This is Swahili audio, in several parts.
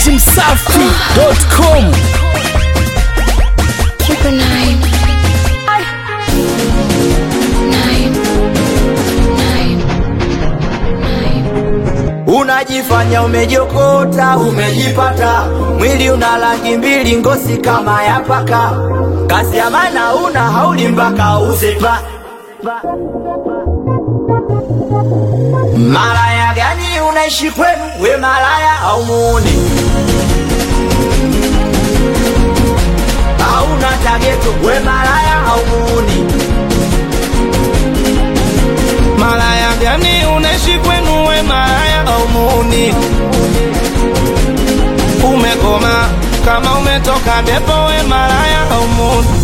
datimsafi.com Triple nine. Nine. Nine. Nine. Unajifanya umejokota, umejipata, mwili una rangi mbili, ngozi kama ya paka, kazi ya maana una hauli mpaka uzepa. Malaya gani unaishi kwenu, we malaya au muuni? Hauna tageto, we malaya au muuni? Malaya gani unaishi kwenu we malaya au muuni? Umekoma kama umetoka depo we malaya au muuni?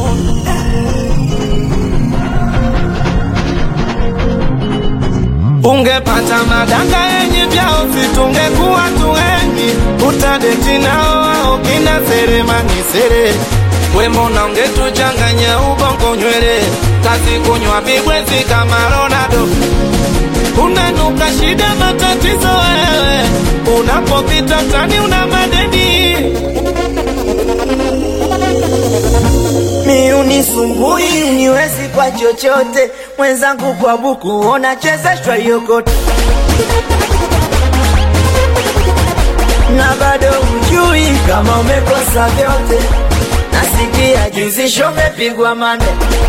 Ungepata madanga yenye vyao vitungekuwa tuenyi, utadeti nao ao kina seremani sere we mbona ungetuchanganya ubongo nywele, kazi kunywa bibwezi kama Ronaldo unanuka shida matatizo wewe, unapopita mtani una madeni mi unisumbui niwezi kwa chochote mwenzangu kwa buku unachezeshwa yokote na bado hujui kama umekosa vyote nasikia juzi sho umepigwa mane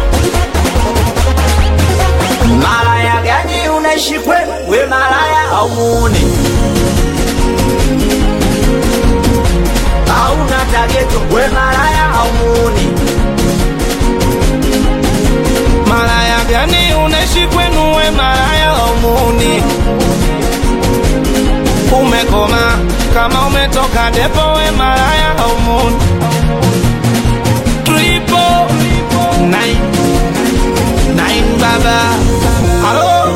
malaya gani unaishi kwenu we malaya au muuni hauna tageto we malaya au muuni Malaya gani unaishi kwenu we malaya au muuni? Umekoma kama umetoka depo we malaya au muuni? Triple nine nine baba, halo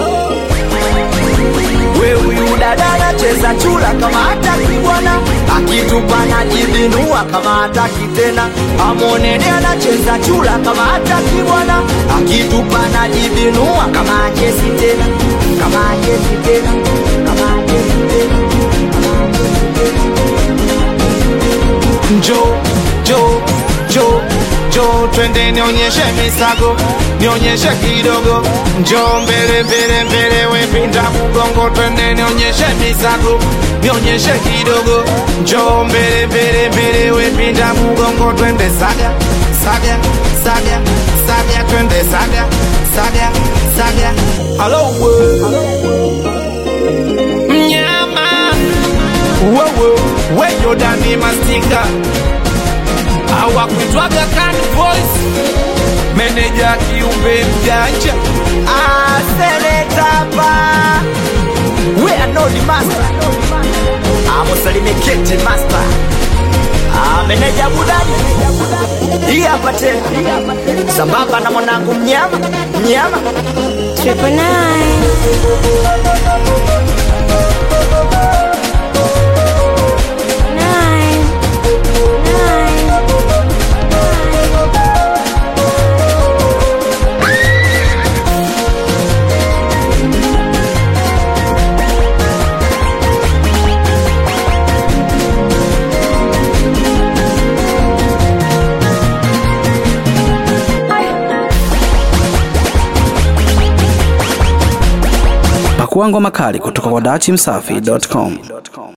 we huyu dada anacheza chula kama hataki bwana akitupa na jibinua kama hataki tena amonene anacheza chula kama hataki bwana akitupa na jibinua kama achezi tena kama achezi tena kama achezi tena njo jo jo jo, twende nionyeshe misago, nionyeshe kidogo, njo mbele mbele mbele, we pinda mgongo, twende nionyeshe misago, nionyeshe kidogo, njo mbele mbele mbele, we pinda mgongo, twende saga saga saga saga, twende saga saga saga, halo we mnyama wewe weyo dani mastika hawakuitwaga kan voice meneja kiumbe mjanja asenetapa we anodi master amusalime kete master ameneja budani hii hapa tena sambamba na mwanangu mnyama mnyama Triple nine. Nine. Nine. Pakua ngoma kali kutoka kwa datimsafi.com.